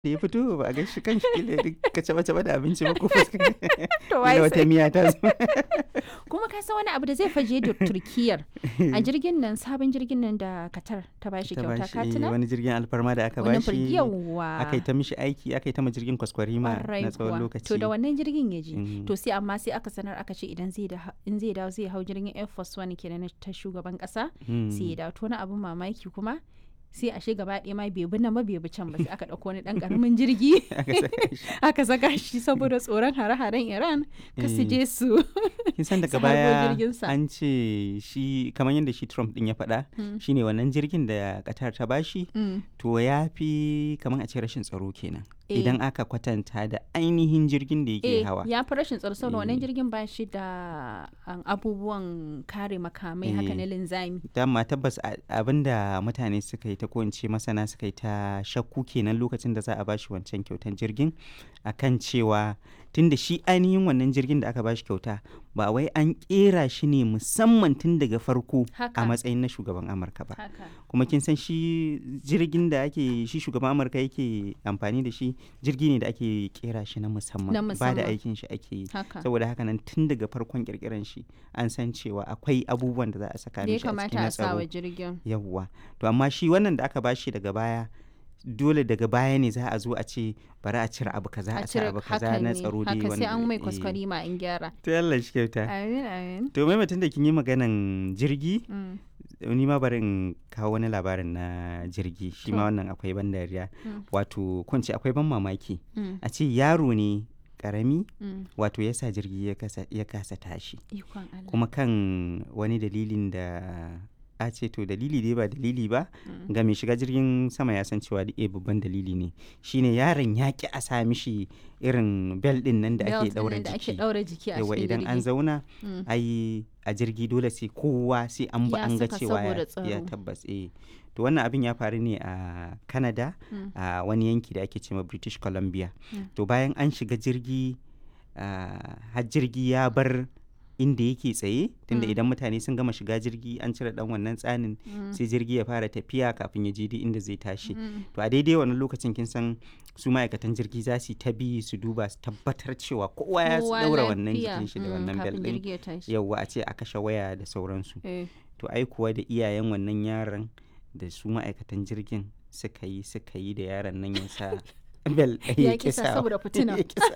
da ya fito ba a gaishe kan shi kila ka caba caba da abinci ba ko fuska To wai kila wata sai- miya ta zo kuma ka san wani abu da zai faje da turkiyar a jirgin nan sabon jirgin nan da katar ta bashi ta kyauta bashi ka tuna wani jirgin alfarma da aka wani bashi yawa aka yi ta mishi aiki aka yi ta ma jirgin kwaskwarima Ƙwarai na tsawon kuwa. lokaci To da wannan jirgin ya je. Mm. To sai amma sai aka sanar aka ce idan zai da in zai dawo zai hau jirgin Air Force One kenan na ta shugaban kasa Mm. sai ya dawo to wani abun mamaki kuma sai ashe gaba ɗaya ma bai bi nan ba bai bi can ba sai aka ɗauko wani ɗan ƙaramin jirgi aka saka shi aka saka shi saboda tsoron hare-haren Iran ka su Eh. je su kin san daga su harbo baya jirginsa. an ce shi kamar yadda shi Trump din ya faɗa Mm. shine wannan jirgin da Qatar ta bashi Mm. to ya fi kamar a ce rashin tsaro kenan Eh. idan aka kwatanta da ainihin jirgin da yake Eh, hawa ya fi rashin tsaro saboda wannan Eh. jirgin ba shi da um, abubuwan kare makamai haka Eh. na linzami. dama tabbas a- abinda mutane suka yi ta ko in ce masana suka yi ta shakku kenan lokacin da za a bashi wancan kyautan jirgin akan cewa tunda shi ainihin wannan jirgin da aka bashi kyauta ba wai an kera shi ne musamman tun daga farko Haka. a matsayin na shugaban amurka ba Haka. kuma kin san shi jirgin da ake shi shugaban amurka yake amfani da shi jirgi ne da ake kera shi na musamman Na ba da musamman. aikin shi ake yi Haka. saboda haka nan tun daga farkon kirkiran shi an san cewa akwai abubuwan da za a saka Da ya mishi a cikin kamata na a sa wa tsaro jirgin. yawwa to amma shi wannan da aka bashi daga baya dole daga baya ne za a zo a ce bari a cire abu kaza a cire abu kaza hakan na ne, tsaro dai haka sai an mai eh. kwaskwari ma in gyara. to Allah shi kyauta Amin amin. to mai mutum da kin yi maganan jirgi Mm. ni ma bari in kawo wani labarin na jirgi shi ma To. wannan akwai ban dariya Mm. wato kun ce akwai ban mamaki Mm. a ce yaro ne karami Mm. wato ya sa jirgi ya kasa, ya kasa tashi Ikon Allah. kuma kan wani dalilin da a ce to dalili dai ba dalili ba Mm. ga mai shiga jirgin sama ya san cewa da eh babban dalili ne shine yaron ya ki a sa mishi irin bel din nan da Belt ake ɗin daura nan da ake jiki ɗaura jiki a yawa cikin idan an jirgi. zauna Mm. ai a jirgi dole sai kowa sai an ba Ya an ga saka cewa ya, saboda ya tsaro. tabbas eh to wannan abin ya faru ne a Canada Mm. a wani yanki da ake cewa British Columbia Mm. to bayan an shiga jirgi ah, har jirgi ya bar inda yake tsaye tunda Mm. idan mutane sun gama shiga jirgi an cire dan wannan tsanin Mm. sai jirgi ya fara tafiya kafin ya je duk inda zai tashi Mm. to a daidai wannan lokacin kin san su ma'aikatan jirgi za su yi ta bi su duba su tabbatar cewa kowa ya Kowa daura wannan lafiya. jikin shi da Mm, wannan bel kafin din jirgi ya tashi. yauwa a ce a kashe waya da sauransu Eh. to ai kuwa da iyayen wannan yaron da su ma'aikatan jirgin suka yi suka yi da yaron nan ya sa bel Ya ƙi kisa sawa. saboda fitina. Ya ƙi sa.